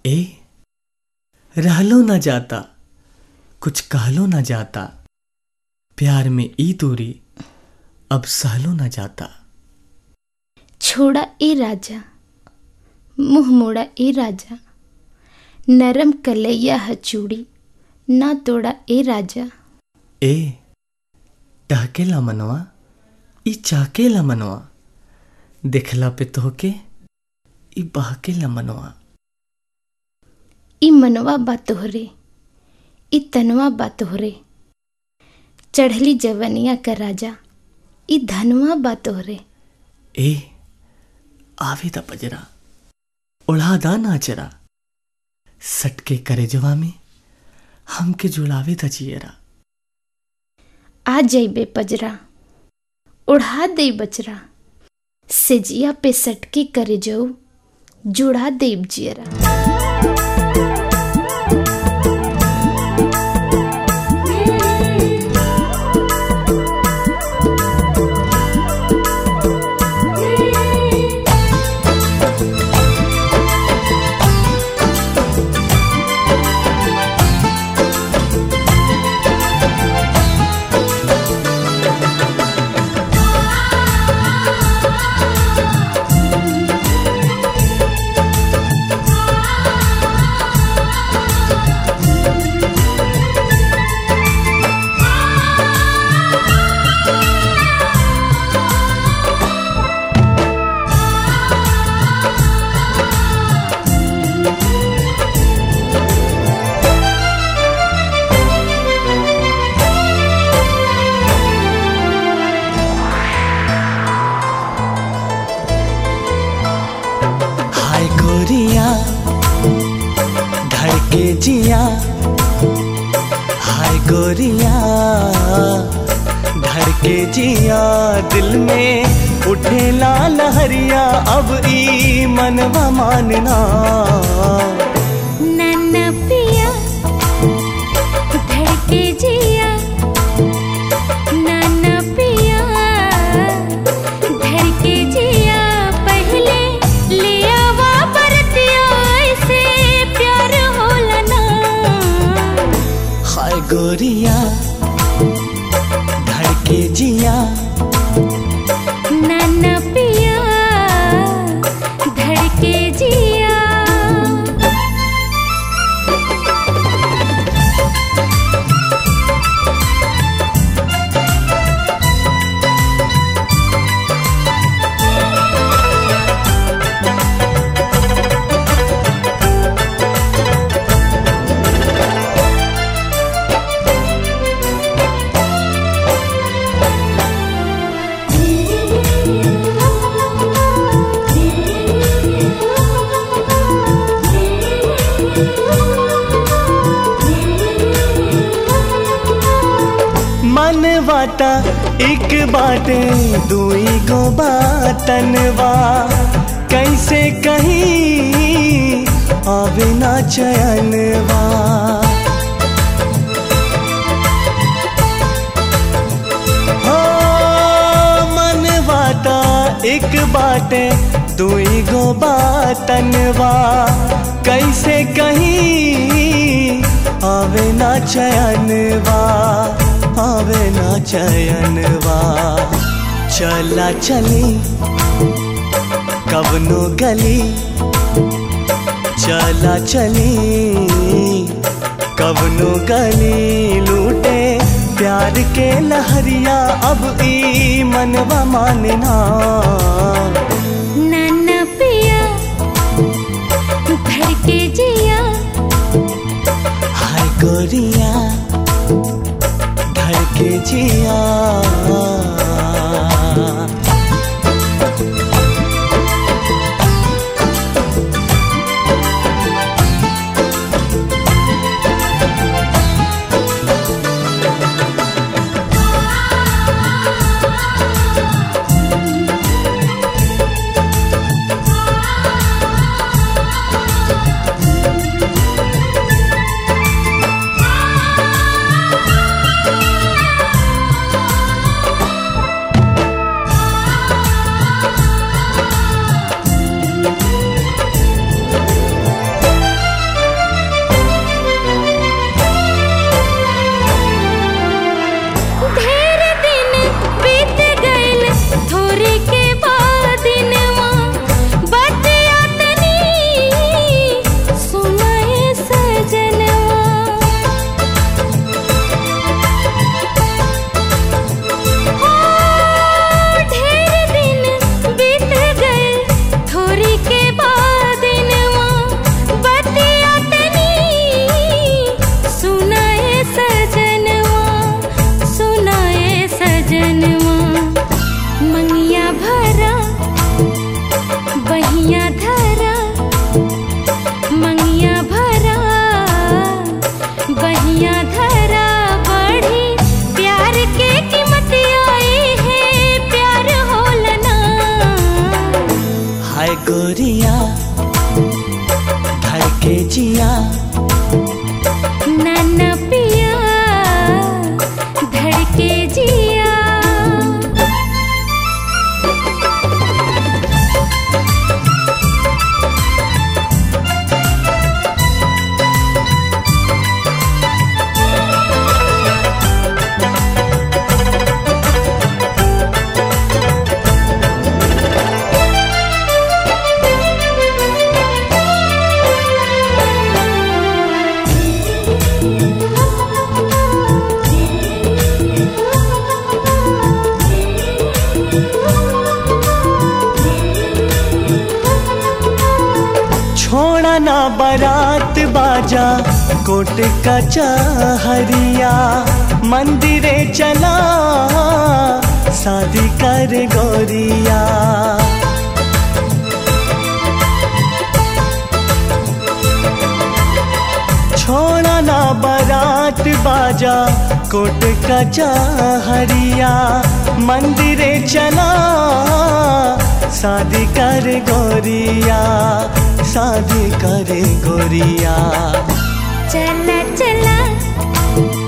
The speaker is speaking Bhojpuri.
ए रहलो न जाता कुछ कहलो न जाता प्यार में ई दूरी अब सहलो न जाता छोड़ा ए राजा मुंह मोड़ा ए राजा नरम कलैया ह चूड़ी ना तोड़ा ए राजा ए टहकेला मनवा ई चाकेला मनवा देखला पे तोहके ई बहकेला मनवा ई मनवा बा तोहरे ई तनवा बा तोहरे चढ़ली जवनिया का राजा ई धनवा बा तोहरे ए आवे दा पजरा उड़ा दा नाचरा सटके करे जवा में हमके जुड़ावे दा जियरा आ जइबे पजरा उड़ा दे बचरा सेजिया पे सटके करे जाऊ जुड़ा देब जियरा हाय गोरिया धड़के जिया हाय गोरिया धड़के जिया दिल में उठेला लहरिया अब ई मनवा मानना नन्ना पिया धड़के जिया नन्ना पिया धड़के जिया पहले लिया वा बरतिया ऐसे प्यार होला ना हाय गोरिया धड़के जिया नन्ना पिया धड़के जिया मन वाटा एक बाटे दुई गो बातनवा कैसे कहीं आवे ना चयनवा हो मन वाटा एक बाटे दुई गो बातनवा कैसे कहीं आवे ना चयनवा आवे ना चयनवा चला चली कवनो गली चला चली कवनो गली लूटे प्यार के लहरिया अब ई मनवा मानना नन्ना पिया धड़के जिया हाय गोरिया धड़के जिया आ धड़के जिया नाना पिया धड़के जिया छोड़ा ना बारात बाजा कोट का चाहरिया मंदिरे चला शादी कर गोरिया छोड़ा ना बारात बाजा कोट का चाहरिया मंदिरे चला शादी कर गोरिया शादी करे गोरिया चला चला